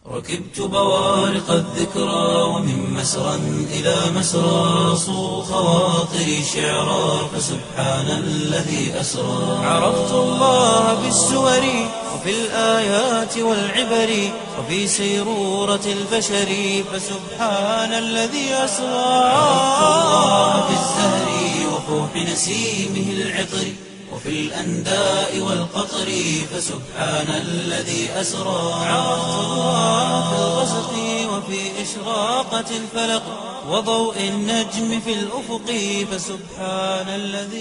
ركبت بوارق الذكرى ومن مسرى إلى مسرى صو خواطري شعرا فسبحان الذي أسرى عرفت الله بالسور وفي الآيات والعبر وفي سيرورة البشر فسبحان الذي أسرى عرفت الله بالزهر وفوح نسيمه العطر وفي الأنداء والقطر فسبحان الذي أسرى عرفت الله في الغسق وفي إشراقة الفلق وضوء النجم في الأفق فسبحان الذي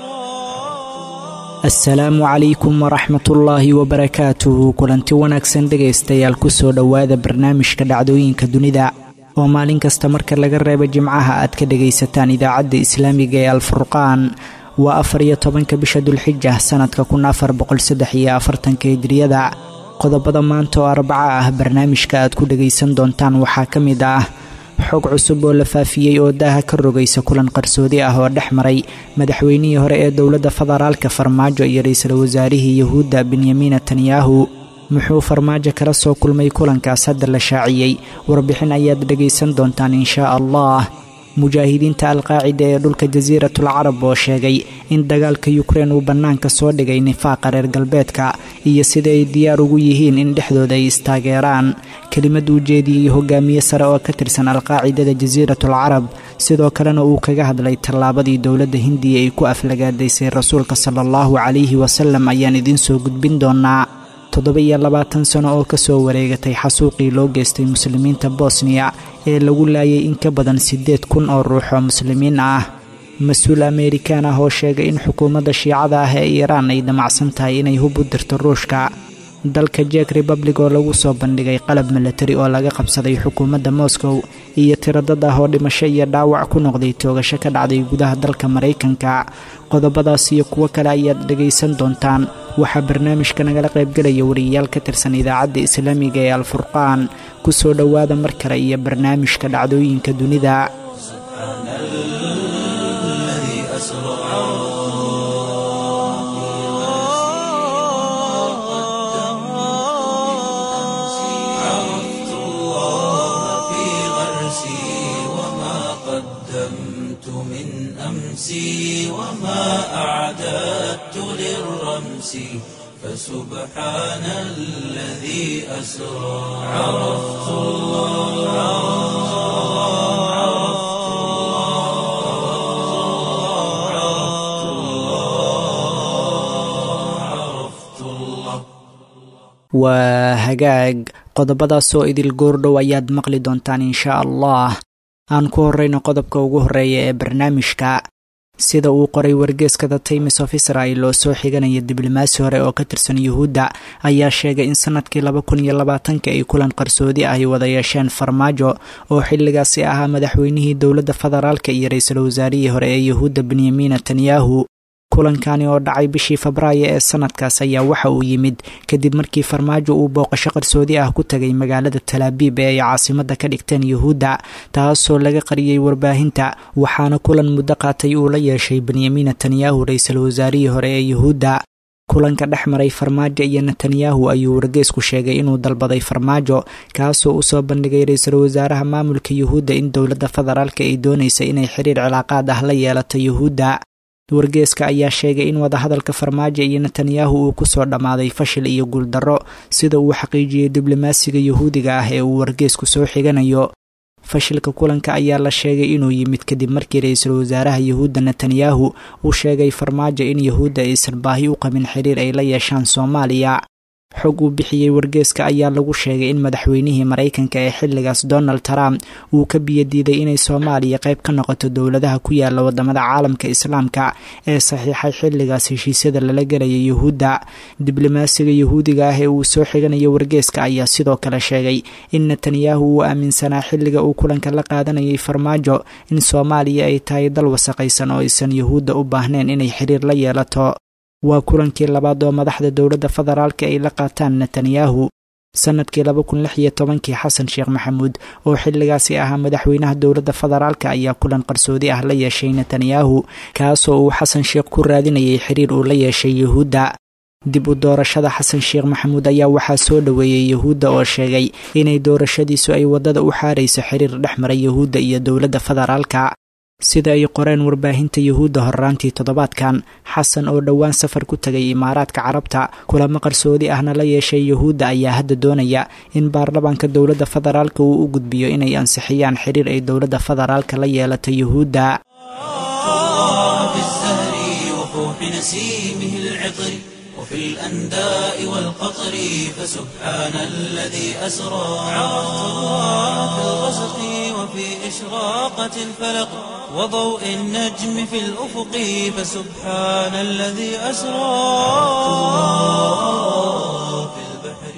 أسرى asalaamu calaykum waraxmatullaahi wabarakaatuhu kulanti wanaagsan dhegaystayaal kusoo dhowaada barnaamijka dhacdooyinka dunida oo maalin kasta marka laga reebo jimcaha aad ka dhegaysataan idaacadda islaamiga ee alfurqaan waa afar iyo tobanka bisha dulxija sannadka kun afar boqolsaddex iyo afartanka hijriyada qodobada maanta oo arbaca ah barnaamijka aad ku dhegaysan doontaan waxaa ka mid ah xog cusub oo la faafiyey oo daaha ka rogaysa kulan qarsoodi ah oo dhex maray madaxweynihii hore ee dowladda federaalka farmaajo iyo ra-iisul wasaarihii yahuudda benyamin netanyahu muxuu farmaajo kala soo kulmay kulankaas hadda la shaaciyey warbixin ayaad dhegaysan doontaan inshaa allah mujaahidiinta alqaacida ee dhulka jasiiratul carab oo sheegay in dagaalka yukrein uu bannaanka soo dhigay nifaaqa reer galbeedka iyo sida ay diyaar ugu yihiin in dhexdooda ay istaageeraan kelimad uu jeediyey hogaamiye sare oo ka tirsan alqaacidada jasiiratul carab sidoo kalena uu kaga hadlay tallaabadii dowladda hindiya ay ku aflagaadaysay rasuulka sala allahu calayhi wasalam ayaan idiin soo gudbin doonaa toddoba iyo labaatan sano oo kasoo wareegatay xasuuqii loo geystay muslimiinta bosniya ee lagu laayay in ka badan siddeed kun oo ruux oo muslimiin ah mas-uul ameerikaan ah oo sheegay in xukuumadda shiicada ah ee iiraan ay damacsan tahay inay hub u dirto ruushka dalka jek republic oo lagu soo bandhigay qalab milatari oo laga qabsaday xukuumadda moscow iyo tiradad ah oo dhimasho iyo dhaawac ku noqday toogasho ka dhacday gudaha dalka maraykanka qodobadaas iyo kuwo kale ayaad dhegaysan doontaan waxaa barnaamijka nagala qaybgelaya wariyayaal ka tirsan idaacadda islaamiga ee alfurqaan ku soo dhowaada mar kale iyo barnaamijka dhacdooyinka dunida عرفت الله في غرسي وما قدمت من أمسي وما أعددت للرمس فسبحان الذي أسرى عرفت الله عرفت الله عرفت الله عرفت الله waa hagaag qodobadaasoo idil goordhow ayaad maqli doontaan inshaa allah aan ku horrayno qodobka ugu horreeya ee barnaamijka sida uu qoray wargeeska the times of israel oo soo xiganaya diblomaasi hore oo ka tirsan yuhuudda ayaa sheegay in sanadkii laba kun iyo labaatanka ay kulan qarsoodi ah ay wada yeesheen farmaajo oo xilligaasi ahaa madaxweynihii dowladda federaalka iyo ra-iisul wasaarihii hore ee yuhuudda benyamin netanyahu kulankani oo dhacay bishii febraayo ee sanadkaas ayaa waxa uu yimid kadib markii farmaajo uu booqasho qarsoodi ah ku tagay magaalada talaabiib ee ay caasimadda ka dhigteen yuhuudda taasoo laga qariyey warbaahinta waxaana kulan muddo qaatay uu la yeeshay benyamin netanyahu ra-iisul wasaarihii hore ee yuhuudda kulanka dhex maray farmaajo iyo netanyahu ayuu wargeesku sheegay inuu dalbaday farmaajo kaasoo usoo bandhigay ra-iisul wasaaraha maamulka yuhuudda in dowladda federaalka ay doonaysa inay xiriir cilaaqaad ah la yeelato yuhuudda wargeeska ayaa sheegay in wadahadalka farmaajo iyo netanyahu uu kusoo dhammaaday fashil iyo guuldarro sida uu xaqiijiyey diblomaasiga yuhuudiga ah ee uu wargeesku soo xiganayo fashilka kulanka ayaa la sheegay inuu yimid kadib markii ra-iisul wasaaraha yuhuudda netanyahu uu sheegay farmaajo in yuhuudda aysan baahi u qabin xiriir ay la yeeshaan soomaaliya xog uu bixiyey wargeeska ayaa lagu sheegay in madaxweynihii maraykanka ee xilligaas donald trump uu ka biyadiiday inay soomaaliya qayb ka noqoto dowladaha ku yaala wadamada caalamka islaamka ee saxiixay xilligaas heshiisyada lala gelaya yuhuudda diblomaasiga yuhuudiga ah ee uu soo xiganayo wargeeska ayaa sidoo kale sheegay in netanyahu uu aaminsanaa xilliga uu kulanka la qaadanayay farmaajo in soomaaliya ay tahay dal wasaqaysan oo aysan yuhuudda u baahnayn inay xiriir la yeelato waa kulankii labaad oo madaxda dowladda federaalka ay la qaataan netanyahu sanadkii laba kun lix iyo tobankii xasan sheekh maxamuud oo xilligaasi ahaa madaxweynaha dowladda federaalka ayaa kulan qarsoodi ah la yeeshay netanyahu kaasoo uu xasan sheekh ku raadinayay xiriir uu la yeeshay yuhuudda dib u doorashada xasan sheekh maxamuud ayaa waxaa soo dhoweeyey yuhuudda oo sheegay inay doorashadiisu ay waddada u xaarayso xiriir dhex mara yuhuudda iyo dowladda federaalka sida ay qoreen warbaahinta yuhuudda horraantii toddobaadkan xasan oo dhowaan safar ku tegay imaaraadka carabta kulamo qarsoodi ahna la yeeshay yuhuudda ayaa hadda doonaya in baarlamaanka dowladda federaalka uu u gudbiyo inay ansixiyaan xiriir ay dowladda federaalka la yeelato yuhuudda وفي الأنداء والقطر فسبحان الذي أسرى عرفت الله في الغسق وفي إشراقة الفلق وضوء النجم في الأفق فسبحان الذي أسرى في البحر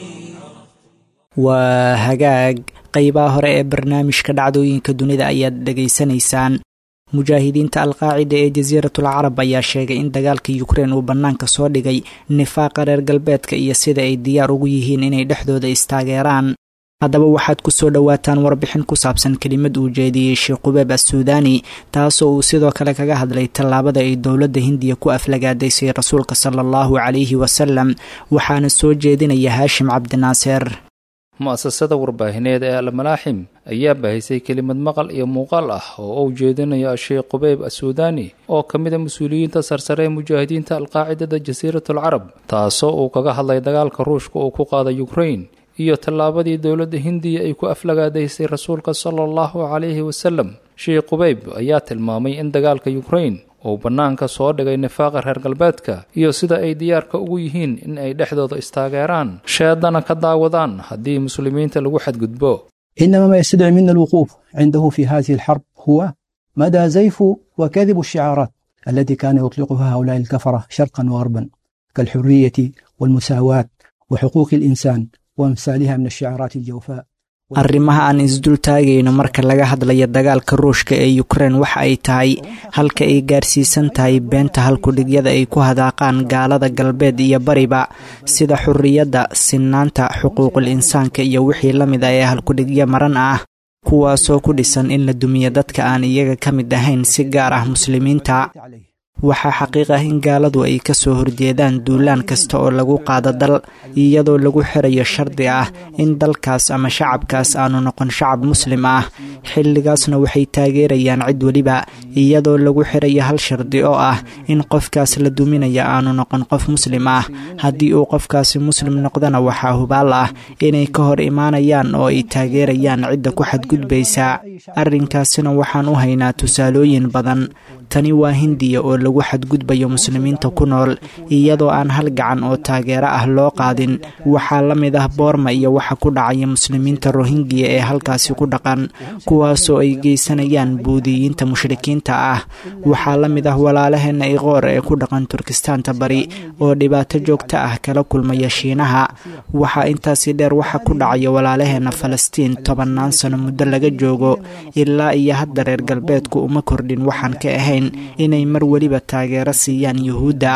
waa hagaag qeybaha hore ee barnaamijka dhacdooyinka dunida ayaad dhegaysanaysaan mujaahidiinta alqaacida ee jasiiratul carab ayaa sheegay in dagaalka yukrein uu bannaanka soo dhigay nifaaqa reer galbeedka iyo sida ay diyaar ugu yihiin inay dhexdooda istaageeraan haddaba waxaad ku soo dhowaataan warbixin ku saabsan kelimad uu jeediyey sheekh qubeeb assuudaani taasoo uu sidoo kale kaga hadlay tallaabada ay dowladda hindiya ku aflagaadaysay rasuulka sala allahu calayhi wasalam waxaana soo jeedinaya haashim cabdinaaseer mu'asasada warbaahineed ee almalaaxim ayaa bahisay kelimad maqal iyo muuqaal ah oo uu jeedinayo sheekh qubeyb assuudaani oo ka mid a mas-uuliyiinta sarsare ee mujaahidiinta alqaacidada jasiiratul carab taasoo uu kaga hadlay dagaalka ruushka uu ku qaaday yukrain iyo tallaabadii dowladda hindiya ay ku aflagaadaysay rasuulka sala allahu calayhi wasalam sheekh qubeyb ayaa tilmaamay in dagaalka yukrain uu bannaanka soo dhigay nifaaqa reer galbeedka iyo sida ay diyaarka ugu yihiin in ay dhexdooda istaageeraan sheedana ka daawadaan haddii muslimiinta lagu xadgudbo إنما ما يستدعي منا الوقوف عنده في هذه الحرب هو مدى زيف وكذب الشعارات التي كان يطلقها هؤلاء الكفرة شرقا وغربا كالحرية والمساواة وحقوق الإنسان وأمثالها من الشعارات الجوفاء arrimaha aan isdul taagayno marka laga hadlayo dagaalka ruushka ee yukrein waxa ay tahay halka ay gaarsiisan tahay beenta halkudhigyada ay ku hadaaqaan gaalada galbeed iyo bariba sida xurriyadda sinaanta xuquuqul insaanka iyo wixii la mid a ee halkudhigyo maran ah kuwaasoo ku dhisan in la dumiyo dadka aan iyaga ka mid ahayn si gaar ah muslimiinta waxaa xaqiiq ah in gaaladu ay ka soo horjeedaan duulaan kasta oo lagu qaado dal iyadoo lagu xirayo shardi ah in dalkaas ama shacabkaas aanu noqon shacab muslim ah xilligaasna waxay taageerayaan cid weliba iyadoo lagu xirayo hal shardi oo ah in qofkaas la duminaya aanu noqon qof muslim ah haddii uu qofkaasi muslim noqdana waxaa hubaal ah inay ka hor imaanayaan oo ay taageerayaan cidda ku xadgudbaysa arrinkaasina waxaan u haynaa tusaalooyin badan tani waa hindiya oo lagu xadgudbayo muslimiinta ku nool iyadoo aan hal gacan oo taageero ah loo qaadin waxaa la mid ah boorma iyo waxa ku dhacaya muslimiinta rohingiya ee halkaasi ku dhaqan kuwaasoo ay geysanayaan buudiyiinta mushrikiinta ah waxaa la mid ah walaalaheenna iqoor ee ku dhaqan turkistaanta bari oo dhibaato joogto ah kala kulmaya shiinaha waxaa intaasi dheer waxa ku dhacaya walaalaheenna falastiin tobannaan sano muddo laga joogo ilaa iyo hadda reer galbeedku uma kordhin waxaan ka ahayn inay mar weliba taageero siiyaan yuhuudda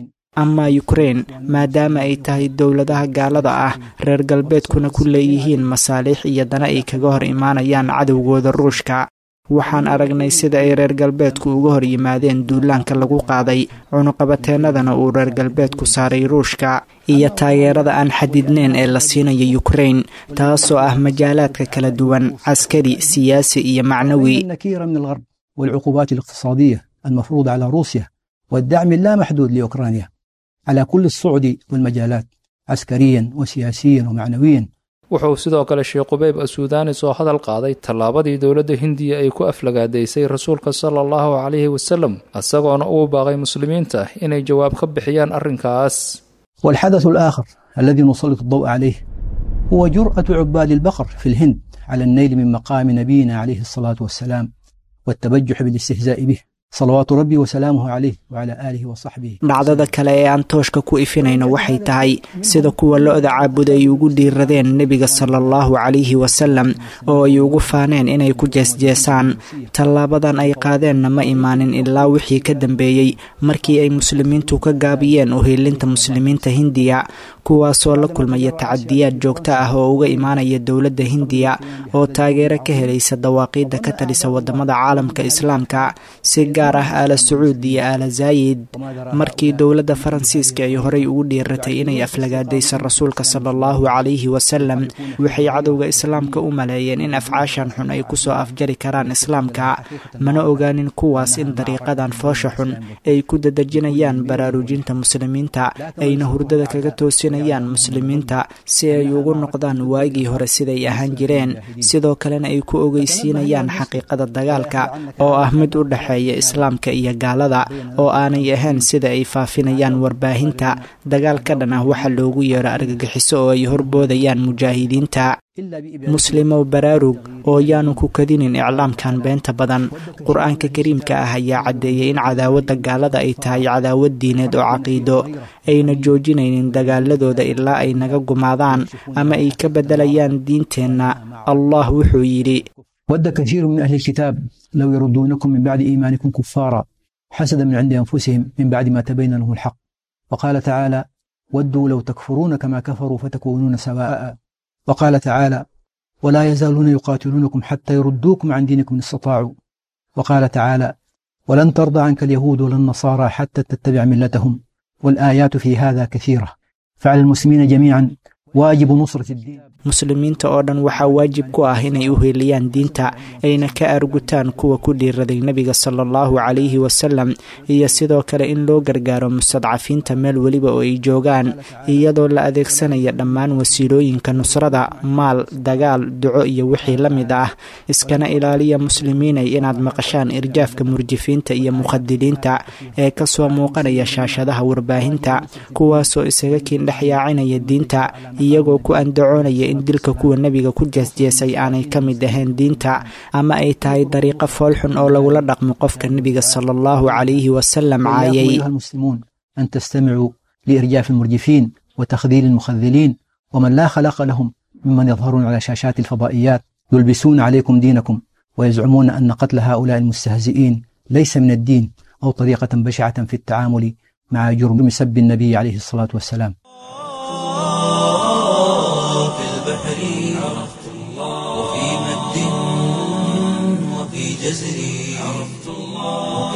ama yukrein maadaama ay tahay dowladaha gaalada ah reer galbeedkuna ku leeyihiin masaaliix iyo dana ay kaga hor imaanayaan cadowgooda ruushka waxaan aragnay sida ay reer galbeedku uga hor yimaadeen duulaanka lagu qaaday cunuqabateennadana uu reer galbeedku saaray ruushka iyo taageerada aan xadidneyn ee la siinayo yukrein taasoo ah majaalaadka kala duwan caskari siyaasi iyo macnawi والعقوبات الاقتصادية المفروضة على روسيا والدعم اللامحدود لأوكرانيا على كل الصعد والمجالات عسكريا وسياسيا ومعنويا wuxuu sidoo kale sheekh qubeyb assuudaani soo hadal qaaday tallaabadii dowladda hindiya ay ku aflagaadaysay rasuulka sala allahu calayhi wasalam isagoona uu baaqay muslimiinta inay jawaab ka bixiyaan arrinkaas والحدث الآخر الذي نسلط الضوء عليه هو جرأة عباد البقر في الهند على النيل من مقام نبينا عليه الصلاة والسلام والتبجح بالاستهزاء به صلوات ربي وسلامه عليه وعلى آله وصحبه dhacdada kale ee aan tooshka ku ifinayno waxay tahay sida kuwa lo-da caabuda ay ugu dhiiradeen nebiga sala allahu calayhi wasalam oo ay ugu faaneen inay ku jeesjeesaan tallaabadan ay qaadeenna ma imaanin ilaa wixii ka dambeeyey markii ay muslimiintu ka gaabiyeen uhiilinta muslimiinta hindiya kuwaasoo la kulmaya tacadiyaad joogto ah oo uga imaanaya dowladda hindiya oo taageero ka helaysa dawaaqiidda ka talisa wadamada caalamka islaamka si gaar ah aala sacuud iyo aala zaayid markii dowladda faransiiska ay horey ugu dhiiratay inay aflagaadaysa rasuulka sala allahu calayhi wasalam waxay cadowga islaamka u maleeyeen in afcaashan xun ay kusoo afjari karaan islaamka mana ogaanin kuwaas in dariiqadan foosha xun ay ku dadejinayaan baraarujinta muslimiinta ayna hurdada kaga toosinayaan muslimiinta si ay ugu noqdaan waagii hore siday ahaan jireen sidoo kalena ay ku ogeysiinayaan xaqiiqada dagaalka oo ah mid u dhexeeya islaamka iyo gaalada oo aanay ahayn sida ay faafinayaan warbaahinta dagaal ka dhan ah waxa loogu yeero argagixiso oo ay horboodayaan mujaahidiinta muslimow baraarug oo yaanu ku kadinin iclaamkan beenta badan qur-aanka kariimka ah ayaa caddeeyay in cadaawadda gaalada ay tahay cadaawad diineed oo caqiido ayna joojinaynin dagaaladooda ilaa ay naga gumaadaan ama ay ka beddelayaan diinteenna allah wuxuu yidhi ود كثير من أهل الكتاب لو يردونكم من بعد إيمانكم كفارا حسدا من عند أنفسهم من بعد ما تبين لهم الحق وقال تعالى ودوا لو تكفرون كما كفروا فتكونون سواء وقال تعالى ولا يزالون يقاتلونكم حتى يردوكم عن دينكم إن استطاعوا وقال تعالى ولن ترضى عنك اليهود ولا النصارى حتى تتبع ملتهم والآيات في هذا كثيرة فعلى المسلمين جميعا واجب نصرة الدين muslimiinta oo dhan waxaa waajib ku ah inay u heeliyaan diinta ayna ka argutaan kuwa ku dhiiraday nebiga sala allahu calayhi wasalam iyo sidoo kale in loo gargaaro mustadcafiinta meel weliba oo ay joogaan iyadoo la adeegsanaya dhammaan wasiilooyinka nusrada maal dagaal duco iyo wixii la mid ah iskana ilaaliya muslimiinay inaad maqashaan irjaafka murjifiinta iyo mukhadiliinta ee kasoo muuqanaya shaashadaha warbaahinta kuwaasoo isaga kiindhexyaacinaya diinta iyagoo ku andacoonaya in dilka kuwa nebiga ku jeesjeesay aanay ka mid ahayn diinta ama ay tahay dariiqo foolxun oo lagula dhaqmo qofka nebiga sala allahu calayhi wasalam caayay أيها المسلمون أن تستمعوا لإرجاف المرجفين وتخذيل المخذلين ومن لا خلق لهم ممن يظهرون على شاشات الفضائيات يلبسون عليكم دينكم ويزعمون أن قتل هؤلاء المستهزئين ليس من الدين أو طريقة بشعة في التعامل مع جرم سب النبي عليه الصلاة والسلام في البحر عرفت الله وفي مد وفي جزر عرفت الله وفي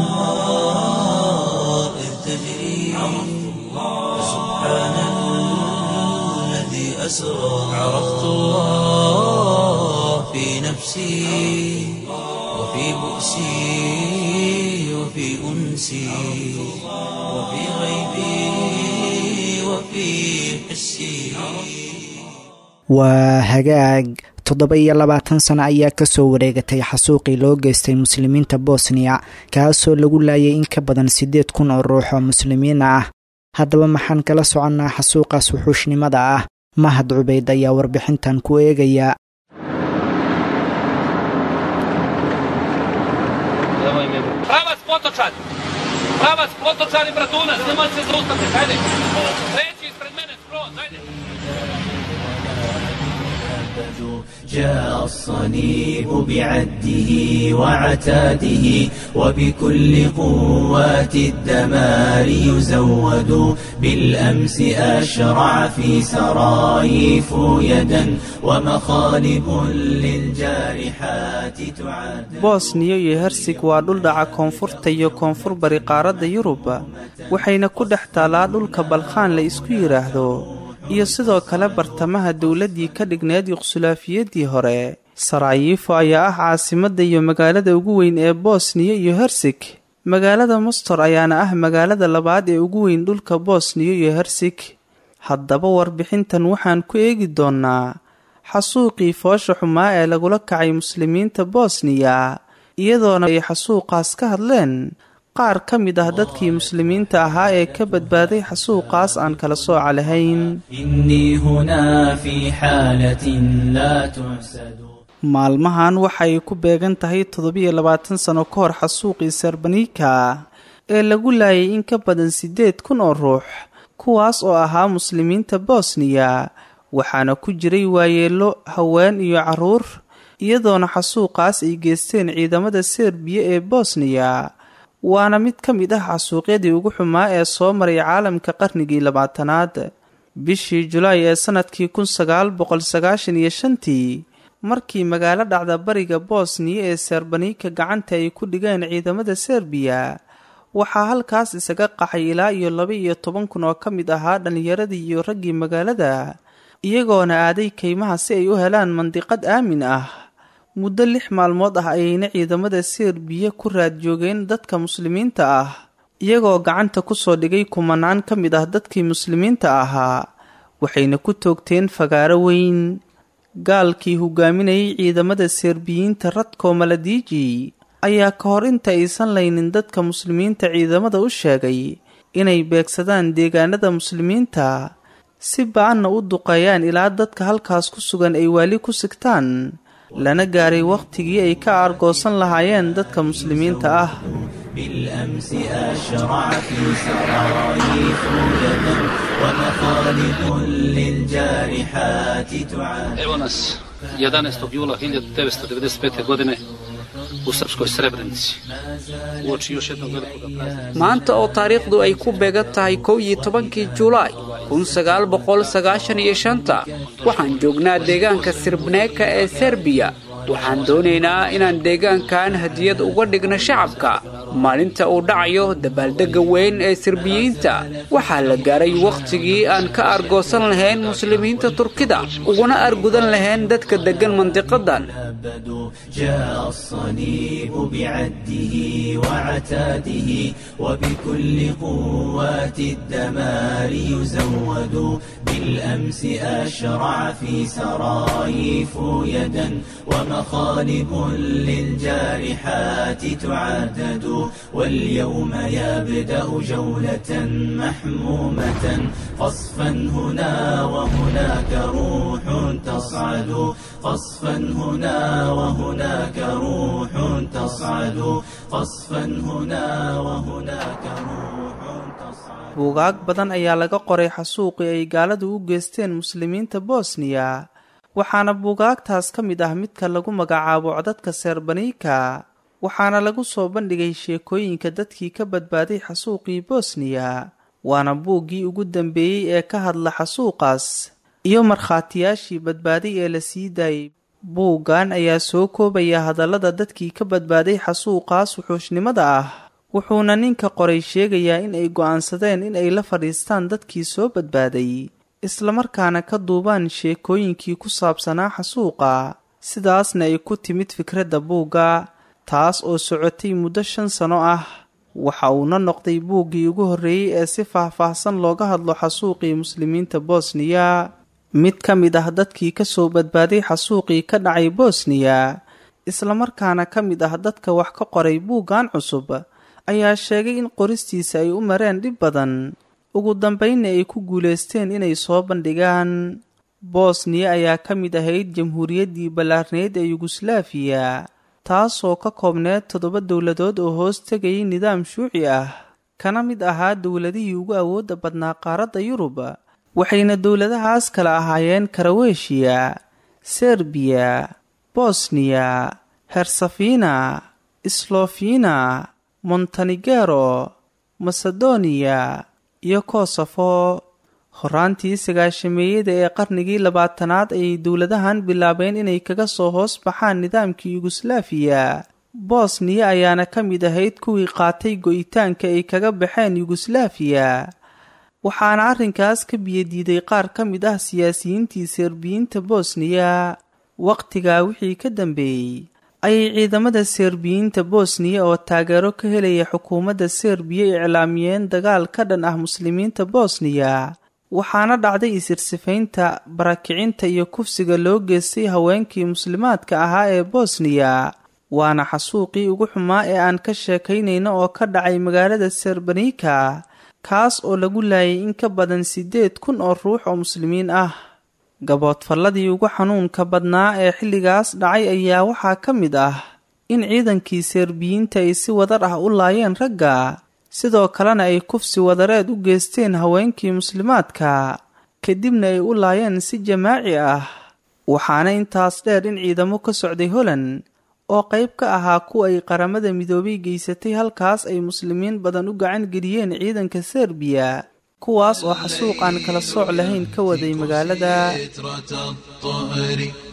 الأنهار إذ تجري عرفت الله سبحان الذي أسرى عرفت الله في نفسي وفي بؤسي وفي أنسي وفي غيبي وفي حسي waa hagaag toddoba iyo labaatan sano ayaa kasoo wareegatay xasuuqii loo geystay muslimiinta bosniya kaasoo lagu laayay in ka badan siddeed kun oo ruux oo muslimiin ah haddaba maxaan kala soconnaa xasuuqaas wuxuushnimada ah mahad cubayd ayaa warbixintan ku eegaya Pravac Potočan! Pravac Potočan i Bratunac, nemoj se zaustaviti, ajde! Treći ispred mene, skroz, ajde! جاء الصليب بعده وعتاده وبكل قوات الدمار يزود بالأمس أشرع في سرايف يدا ومخالب للجارحات تعاد bosniya iyo hersig waa dhul dhaca koonfurta iyo koonfur bari qaaradda yuruba waxayna ku dhex taalaa dhulka balkhaan la isku yidhaahdo iyo sidoo kale bartamaha dowladdii ka dhigneed yuqsulaafiyadii hore sarayiifo ayaa ah caasimadda iyo magaalada ugu weyn ee bosniya iyo hersig magaalada mostor ayaana ah magaalada labaad ee ugu weyn dhulka bosniya iyo hersig haddaba warbixintan waxaan ku eegi doonnaa xasuuqii foosha xumaa ee lagula kacay muslimiinta bosniya iyadoona ay xasuuqaas ka hadleen qaar ka mid ah dadkii muslimiinta ahaa ee ka badbaaday xasuuqaas aan kala sooca lahayn إني هنا في حالة لا تحسد maalmahan waxay ku beegan tahay toddobiyo labaatan sano ka hor xasuuqii serbanika ee lagu laayay in ka badan siddeed kun oo ruux kuwaas oo ahaa muslimiinta bosniya waxaana ku jiray waayeello haween iyo carruur iyadoona xasuuqaas ay geysteen ciidamada serbiya ee bosniya waana mid ka mid ah xasuuqyadii ugu xumaa ee soo maray caalamka qarnigii labaatanaad bishii julaay ee sannadkii kun sagaal boqol sagaashan iyo shantii markii magaalo dhacda bariga bosniya ee serbanika gacanta ay ku dhigeen ciidamada serbiya waxaa halkaas isaga qaxay ilaa iyo laba iyo toban kun oo ka mid ahaa dhallinyaradii iyo raggii magaalada iyagoona aaday kaymaha si ay u helaan mandiqad aamin ah muddo lix maalmood ah ayayna ciidamada serbiya ku raad joogeen dadka muslimiinta ah iyagoo gacanta kusoo dhigay kumanaan ka mid ah dadkii muslimiinta ahaa waxayna ku toogteen fagaaro weyn gaalkii hogaaminayay ciidamada serbiyiinta radko maladiiji ayaa ka hor inta aysan laynin dadka muslimiinta ciidamada u sheegay inay beegsadaan deegaanada muslimiinta si ba-anna u duqeeyaan ilaa dadka halkaas ku sugan ay waali ku sigtaan lana gaaray wakhtigii ay ka aargoosan lahaayeen dadka muslimiinta ah بالأمس أشرع في سرايف يدا ومخالب للجارحات تعاني Evo nas 11. jula 1995. godine u Srpskoj Srebrenici. Uoči još jednog velikog praznika. maanta oo taariikhdu ay ku beegan tahay kow iyo tobankii julaay kun sagaal boqol sagaashan iyo shanta waxaan joognaa deegaanka sirbneeka ee serbiya waxaan doonaynaa inaan deegaankan hadiyad uga dhigno shacabka maalinta uu dhacayo dabaaldegga weyn ee sirbiyiinta waxaa la gaaray wakhtigii aan ka argoosan lahayn muslimiinta turkida uguna argudan lahayn dadka deggan mandiqadan أبدوا جاء الصليب بعده وعتاده وبكل قوات الدمار يزود بالأمس أشرع في سرايف يدا ومخالب للجارحات تعدد واليوم يبدأ جولة محمومة قصفا هنا وهناك روح تصعد قصفا هنا وهناك روح تصعد قصفا هنا وهناك روح تصعد buugaag badan ayaa laga qoray xasuuqii ay gaaladu u geysteen muslimiinta bosniya waxaana buugaagtaas ka mid ah midka lagu magacaabo codadka seerbanika waxaana lagu soo bandhigay sheekooyinka dadkii ka badbaaday xasuuqii bosniya waana buuggii ugu dambeeyey ee ka hadla xasuuqaas iyo markhaatiyaashii badbaaday ee la sii daayay buuggan ayaa soo koobaya hadallada dadkii ka badbaaday xasuuqaas wuxuushnimada ah wuxuuna ninka qoray sheegayaa in ay go'aansadeen in ay la fadhiistaan dadkii soo badbaaday islamarkaana ka duubaan sheekooyinkii ku saabsanaa xasuuqa sidaasna ay ku timid fikradda buugga taas oo socotay muddo shan sano ah waxa uuna noqday buuggii ugu horreeyey ee si faah-faahsan looga hadlo xasuuqii muslimiinta bosniya mid ka mid ah dadkii ka soo badbaaday xasuuqii ka dhacay bosniya islamarkaana ka mid ah dadka wax ka qoray buuggan cusub ayaa sheegay in qoristiisa ay u mareen dhib badan ugu dambaynna ay ku guulaysteen inay soo bandhigaan bosniya ayaa ka mid ahayd jamhuuriyaddii ballaarneyd ee yuguslaafiya taasoo ka koobneed toddoba dowladood oo hoos tegayay nidaam shuuci ah kana mid ahaa dowladihii ugu awoodda badnaa qaaradda yurub waxayna dowladahaas kala ahaayeen karaweshiya serbiya bosniya hersafina slofina montenegero masedoniya iyo kosofo horaantii sagaashameeyada ee qarnigii labaatanaad ayay dowladahan bilaabeen inay kaga soo hoos baxaan nidaamkii yuguslaafiya bosniya ayaana ka mid ahayd kuwii qaatay go'itaanka ay kaga baxeen yuguslaafiya waxaana arrinkaas ka biyadiiday qaar ka mid ah siyaasiyiintii serbiyiinta bosniya wakhtigaa wixii ka dambeeyey ayay ciidamada serbiyiinta bosniya oo taageero ka helaya xukuumadda serbiya iclaamiyeen dagaal ka dhan ah muslimiinta bosniya waxaana dhacday isirsifaynta barakicinta iyo kufsiga loo geystay haweenkii muslimaadka ahaa ee bosniya waana xasuuqii ugu xumaa ee aan ka sheekaynayno oo ka dhacay magaalada serbanika kaas oo lagu laayay in ka badan siddeed kun oo ruux oo muslimiin ah gaboodfalladii ugu xanuunka badnaa ee xilligaas dhacay ayaa waxaa ka mid ah in ciidankii serbiyiinta ay si wadar ah u laayeen ragga sidoo kalena ay kufsi wadareed u geysteen haweenkii muslimaadka kadibna ay u laayeen si jamaaci ah waxaana intaas dheer in ciidamo ka socday holand oo qayb ka ahaa kuwa ay qaramada midoobay geysatay halkaas ay muslimiin badan u gacan geliyeen ciidanka serbiya kuwaas oo xasuuq aan kala sooc lahayn ka waday magaalada فترة الطهر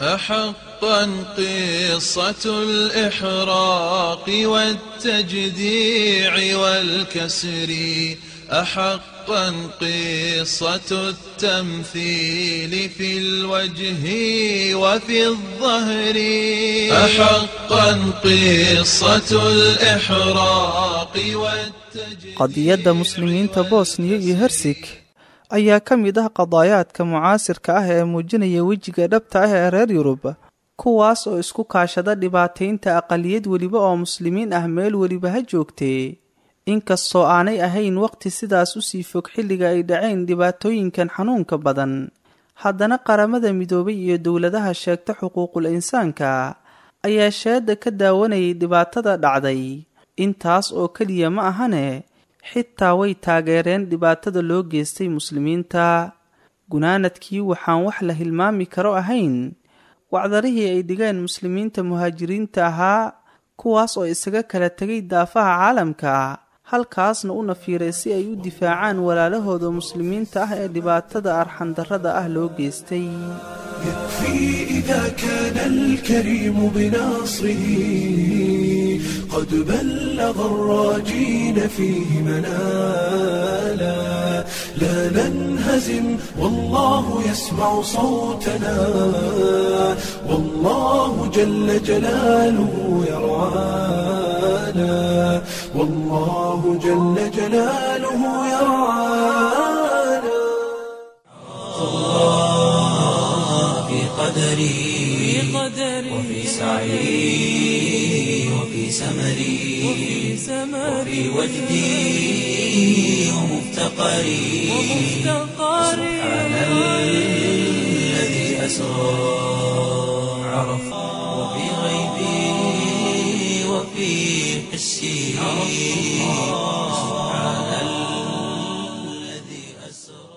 أحقا قصة الإحراق والتجديع والكسر أحقا قصة التمثيل في الوجه وفي الظهر أحقا قصة الإحراق والتجديع qadiyadda muslimiinta bosniya iyo hersig ayaa ka mid ah qadaayaadka mucaasirka ah ee muujinaya wejiga dhabta ah ee reer yurub kuwaas oo isku kaashada dhibaataynta aqaliyad weliba oo muslimiin ah meel weliba ha joogtee inkastoo aanay ahayn waqti sidaas usii fog xilliga ay dhaceen dhibaatooyinkan xanuunka badan haddana qaramada midoobay iyo dowladaha sheegta xuquuqul insaanka ayaa sheeda ka daawanayay dhibaatada dhacday intaas oo keliya ma ahane xitaa way taageereen dhibaatada loo geystay muslimiinta gunaanadkii waxaan wax la hilmaami karo ahayn wacdarihii ay dhigeen muslimiinta muhaajiriinta ahaa kuwaas oo isaga kala tegay daafaha caalamka halkaasna u nafiiray si ay u difaacaan walaalahooda muslimiinta ah ee dhibaatada arxandarrada ah loo geystay يكفي إذا كان الكريم بناصره قد بلغ الراجين فيه منالا لا ننهزم والله يسمع صوتنا والله جل جلاله يرعانا والله جل جلاله يرعانا في قدري وفي سعي وفي سمري وفي وجدي ومفتقري سبحان الذي أسرى عرفت وفي غيبي وفي حسي سبحان الذي أسرى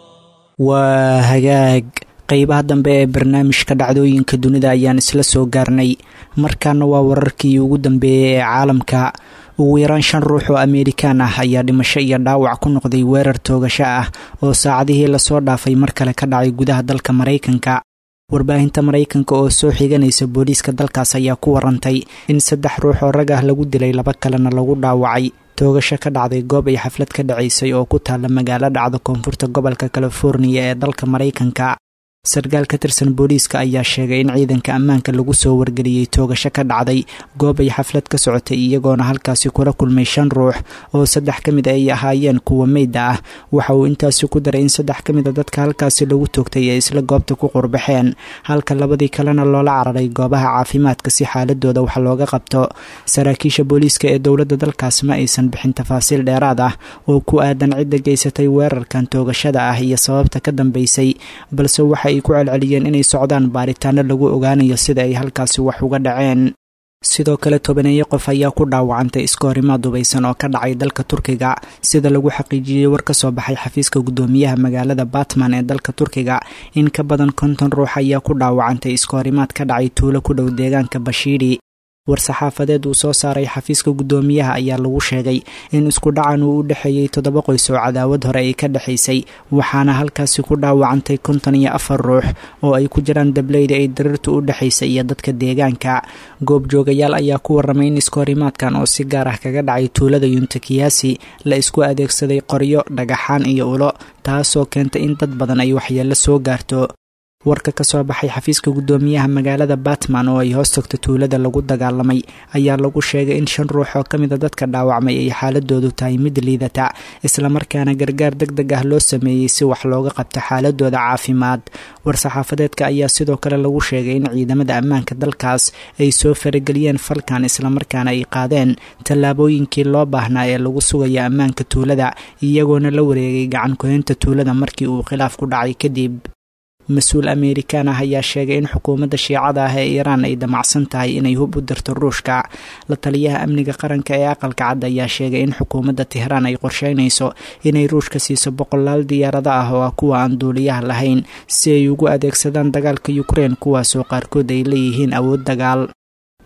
waa hagaag qeybaha dambe ee barnaamijka dhacdooyinka dunida ayaan isla soo gaarnay markaana waa wararkii ugu dambeeyey ee caalamka ugu yaraan shan ruux oo ameerikaan ah ayaa dhimasho iyo dhaawac ku noqday weerar toogasho ah oo saacadihii lasoo dhaafay mar kale ka dhacay gudaha dalka maraykanka warbaahinta maraykanka oo soo xiganaysa booliiska dalkaas ayaa ku warantay in saddex ruux oo rag ah lagu dilay laba kalena lagu dhaawacay toogasho ka dhacday goob ay xaflad ka dhacaysay oo ku taalla magaalo dhacda koonfurta gobolka californiya ee dalka maraykanka sarkaal ka tirsan booliiska ayaa sheegay in ciidanka ammaanka lagu soo wargeliyey toogasho ka dhacday goob ay xaflad ka socotay iyagoona halkaasi kula kulmay shan ruux oo saddex ka mid ay ahaayeen kuwa meyda ah waxa uu intaasi ku daray in saddex ka mid a dadka halkaasi lagu toogtay ay isla goobta ku qurbaxeen halka labadii kalena loola cararay goobaha caafimaadka si xaaladooda wax looga qabto saraakiisha booliiska ee dowladda dalkaas ma aysan bixin tafaasiil dheeraad ah oo ku aadan cidda geysatay weerarkan toogashada ah iyo sababta ka dambeysay balse waxa ay ku celceliyeen inay socdaan baaritaano lagu ogaanayo sida ay halkaasi wax uga dhaceen sidoo kale tobaneeyo qof ayaa ku dhaawacantay iskoorimaad dubaysan oo ka dhacay dalka turkiga sida lagu xaqiijiyey war ka soo baxay xafiiska guddoomiyaha magaalada batman ee dalka turkiga in ka badan konton ruux ayaa ku dhaawacantay iskoorimaad ka dhacay tuulo ku dhow deegaanka bashiiri war-saxaafadeed uu soo saaray xafiiska guddoomiyaha ayaa lagu sheegay in isku dhacan uu u dhexeeyey toddoba qoys oo cadaawad hore ay ka dhexaysay waxaana halkaasi ku dhaawacantay konton iyo afar ruux oo ay ku jiraan dableyda ay darirtu u dhexaysay iyo dadka deegaanka goobjoogayaal ayaa ku warramay in iskoorimaadkan oo si gaar ah kaga dhacay tuulada yuntakiyaasi la isku adeegsaday qoryo dhagaxaan iyo ulo taasoo keentay in dad badan ay waxyeello soo gaarto warka ka soo baxay xafiiska guddoomiyaha magaalada batman oo ay hoos tagto tuulada lagu dagaalamay ayaa lagu sheegay in shan ruux oo ka mida dadka dhaawacmay ay xaaladoodu tahay mid liidata islamarkaana gargaar deg deg ah loo sameeyey si wax looga qabto xaaladooda caafimaad war-saxaafadeedka ayaa sidoo kale lagu sheegay in ciidamada ammaanka dalkaas ay soo farageliyeen falkan islamarkaana ay qaadeen tallaabooyinkii loo baahnaa ee lagu sugaya ammaanka tuulada iyagoona la wareegay gacan kohinta tuulada markii uu khilaaf ku dhacay kadib mas-uul ameerikaan ah ayaa sheegay in xukuumadda shiicada ah ee iiraan ay damacsan tahay inay hub u dirto ruushka la taliyaha amniga qaranka ee aqalka cad ayaa sheegay in xukuumadda tehraan ay qorsheynayso inay ruushka siiso boqolaal diyaarado ah oo ah kuwa aan duuliyaha lahayn si ay ugu adeegsadaan dagaalka ukrein kuwaasoo qaarkood ay leeyihiin awood dagaal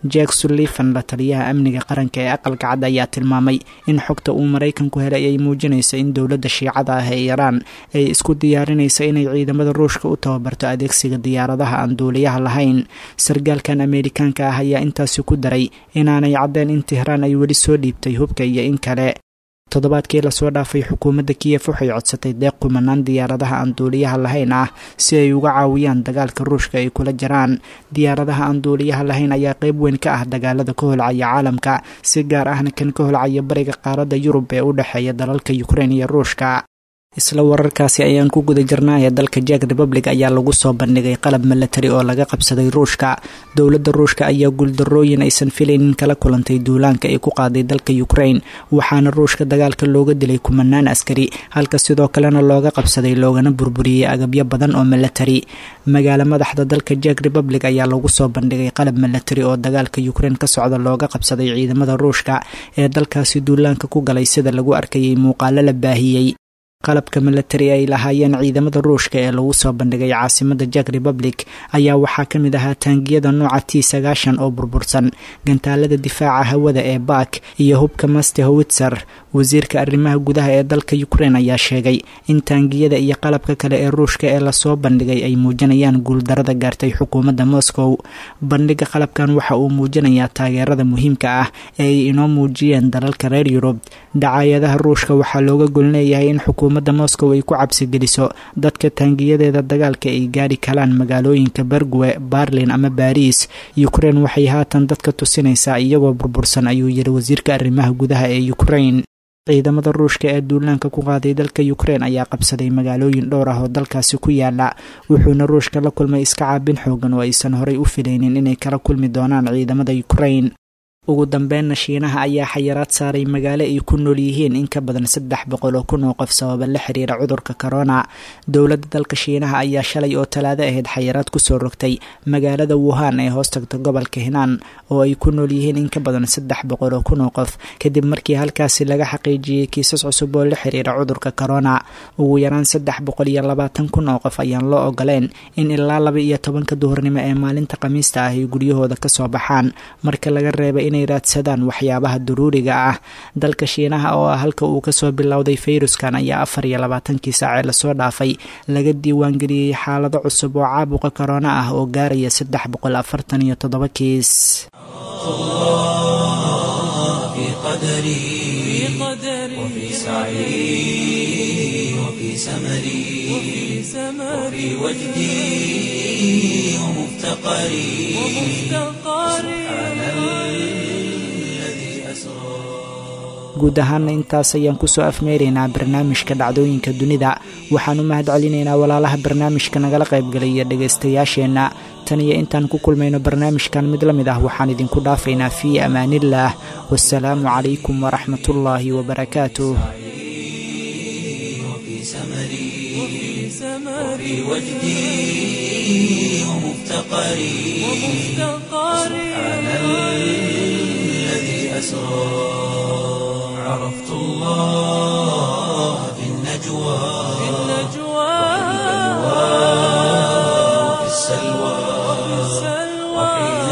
jack sullivan la taliyaha amniga qaranka ee aqalka cad ayaa tilmaamay in xogta uu maraykanku helay ay muujinayso in dowladda shiicada ah ee iiraan ay isku diyaarinayso inay ciidamada ruushka u tababarto adeegsiga diyaaradaha aan duuliyaha lahayn sargaalkan ameerikaanka ah ayaa intaasi ku daray inaanay caddeen in tehraan ay weli soo dhiibtay hubka iyo in kale toddobaadkii lasoo dhaafay xukuumadda kiyef waxay codsatay deeq kumanaan diyaaradaha aan duuliyaha lahayn ah si ay uga caawiyaan dagaalka ruushka ay kula jiraan diyaaradaha aan duuliyaha lahayn ayaa qeyb weyn ka ah dagaalada ka holcaya caalamka si gaar ahna kan ka holcaya bariga qaaradda yurub ee u dhexeeya dalalka ukrein iyo ruushka isla wararkaasi ayaan ku guda jirnaaye dalka jack republic ayaa lagu soo bandhigay qalab milatari oo laga qabsaday ruushka dowladda ruushka ayaa guuldarooyin aysan filaynin kala kulantay duulaanka ay ku qaaday dalka ukrain waxaana ruushka dagaalka looga dilay kumanaan askari halka sidoo kalena looga qabsaday loogana burburiyey agabyo badan oo milatari magaalo madaxda dalka jack republic ayaa lagu soo bandhigay qalab milatari oo dagaalka ukrain ka socda looga qabsaday ciidamada ruushka ee dalkaasi duulaanka ku galay sida lagu arkayay muuqaalo la baahiyey qalabka milatari ay lahaayeen ciidamada ruushka ee lagu soo bandhigay caasimada jack republic ayaa waxaa ka mid ahaa taangiyada nooca t sagaashan oo burbursan gantaalada difaaca hawada ee baak iyo hubka master howitzer wasiirka arrimaha gudaha ee dalka ukrain ayaa sheegay in taangiyada iyo qalabka kale ee ruushka ee lasoo bandhigay ay muujinayaan guuldarada gaartay xukuumadda moscow bandhiga qalabkan waxa uu muujinayaa taageerada muhiimka ah ee ay inoo muujiyeen dalalka reer yurub dacaayadaha ruushka waxaa looga golleeyahay in xukuumadda moscow ay ku cabsigeliso dadka taangiyadeeda dagaalka ay gaari karaan magaalooyinka bergwe barlin ama baariis ukrain waxay haatan dadka tusinaysaa iyagoo burbursan ayuu yiri wasiirka arrimaha gudaha ee ukrain ciidamada ruushka ee duulaanka ku qaaday dalka ukrain ayaa qabsaday magaalooyin dhowr ah oo dalkaasi ku yaala wuxuuna ruushka la kulmay iska caabin xoogan oo aysan horay u filaynin inay kala kulmi doonaan ciidamada ukrain ugu dambeynna shiinaha ayaa xayiraad saaray magaalo ay ku nool yihiin in ka badan saddex boqol oo kun oo qof sababa la xiriira cudurka corona dowladda dalka shiinaha ayaa shalay oo talaado ahayd xayiraad kusoo rogtay magaalada wuhan ee hoostagta gobolka hinaan oo ay ku nool yihiin in ka badan saddex boqol oo kun oo qof kadib markii halkaasi laga xaqiijiyey kiisas cusub oo la xiriira cudurka corona ugu yaraan saddex boqol iyo labaatan kun oo qof ayaan loo ogoleen in ilaa laba iyo tobanka duhurnimo ee maalinta khamiista ah ay guryahooda kasoo baxaan marka laga reebay inay raadsadaan waxyaabaha daruuriga ah dalka shiinaha oo ah halka uu kasoo bilowday fayruskan ayaa afar iyo labaatankii saacee lasoo dhaafay laga diiwaangeliyey xaalado cusub oo caabuqa korona ah oo gaaraya saddex boqol afartan iyo toddoba kiis guud ahaana intaas ayaan kusoo afmeeraynaa barnaamijka dhacdooyinka dunida waxaan u mahad celinaynaa walaalaha barnaamijka nagala qaybgalaya dhegaystayaasheenna tan iyo intaan ku kulmayno barnaamijkan mid la mid ah waxaan idinku dhaafaynaa fii amaaniillaah wasalaamu calaykum waraxmatullaahi wabarakaatuh وفي وجدي ومفتقري سبحان الذي أسرى عرفت الله في النجوى وفي السلوى وحين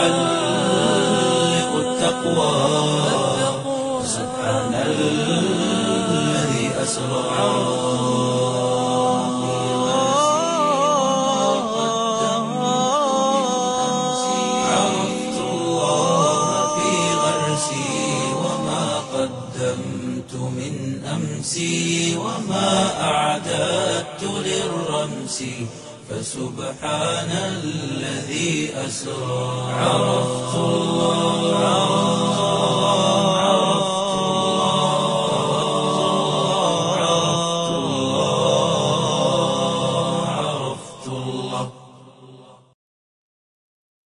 تحلق التقوى سبحان الذي أسرى عرفت الله في غرسي وما قدمت من أمسي وما أعددت للرمس فسبحان الذي أسرى عرفت الله